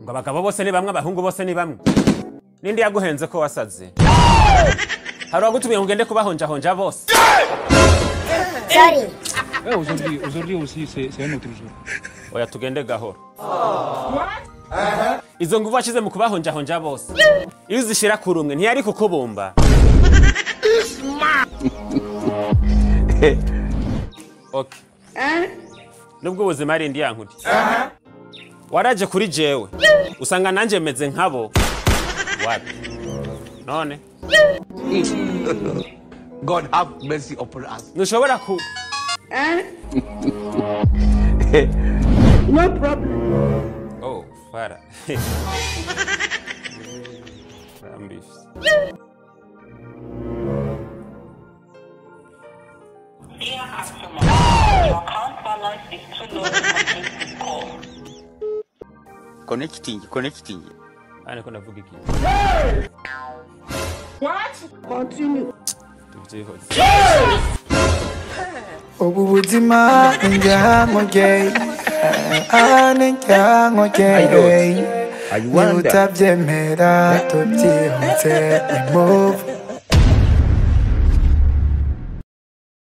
ngo abagabo bose ni bamwe abahungu bose ni bamwe ninde yaguhenze ko wasaze hari uwagutumiye ngo ugende kubahonjahonja bose Sorry. Ouais, aujourd'hui, aujourd'hui aussi, c'est c'est un autre jour. oya tugende gahoro izo nguvu washyize mu kubahonjahonja bose iyo uzishyira ku rumwe ntiyari kukubumba Ok. nubwo ubuzima ari indi yankuri waraje kuri jewe usanga nanjye meze nkabo wapi none God have mercy upon us. ntushobora ku oh fara Rambifs. Dear customer, your account balance is too low to complete this call. Connecting, connecting. hano ko ndavuga iki tubyihoze ubu buzima njyanogeye njyanogeye niba utabyemera tubyihutse imove